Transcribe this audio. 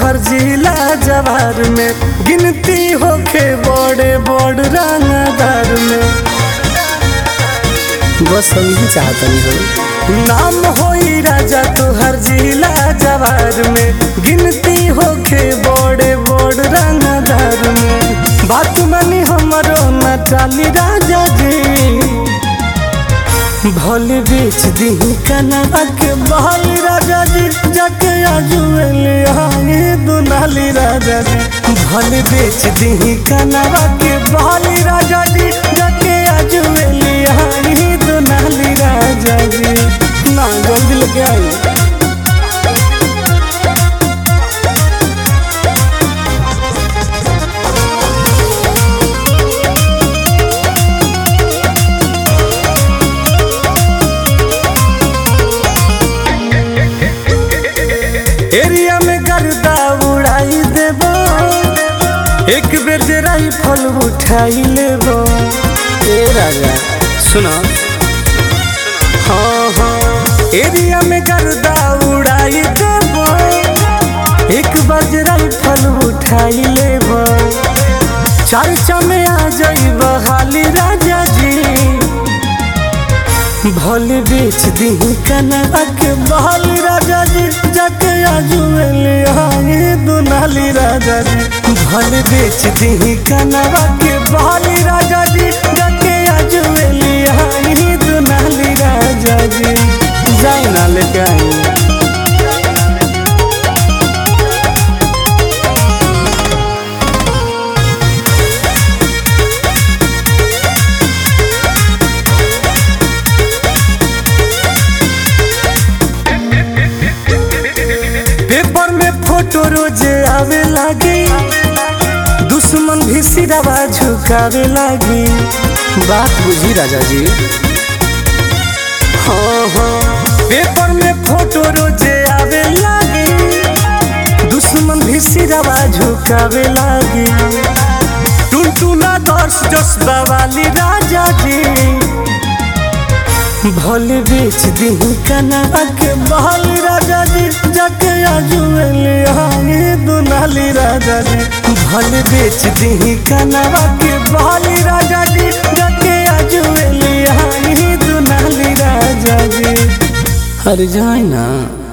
तोहर जिला जवार में गिनती होखे बड़े बड़ रंगदार में बस हम ही चाहतनी हो नाम होई राजा तोहर जिला जवार में गिनती होखे बड़े बड़ रंगदार में बात मानी हमरो न चाली राजा जी भल बेच दी कनवा के बहल राजा जी जाके आजुएले आगे दुनाली राजा जी भल बेच दी कनवा के बहल राजा जी जाके आजुएले आगे दुनाली राजा जी ना जल्दी लेके आई एरिया में गर्दा उड़ाई देबो एक बेर जे राइफल उठाई लेबो ए राजा सुनो हाँ हाँ एरिया में गर्दा उड़ाई देबो एक बार जे राइफल उठाई लेबो चर्चा में आ जाइब हाली राजा जी भल बेच दी कनवा के बहल राजा जी जाके आजुएले आगे दुनाली राजा जी भल बेच दी कनवा के बहल राजा जी जाके आजुएले आगे दुनाली राजा जी जाए ना लेके आई पेपर में फोटो रोजे आवे लागी दुश्मन भी सिरवा झुकावे लागी बात बुझी राजा जी हाँ हाँ पेपर में फोटो रोजे आवे लागी दुश्मन भी सिरवा झुकावे लागी टुनटुना दर्श जसबा वाली राजा जी भल बेच दी कनवा के बहल राजा जी जाके आजुएले आगे दुनाली राजा जी भल बेच दी कनवा के बहल राजा जी जाके आजुएले आगे दुनाली राजा जी अरे जाए ना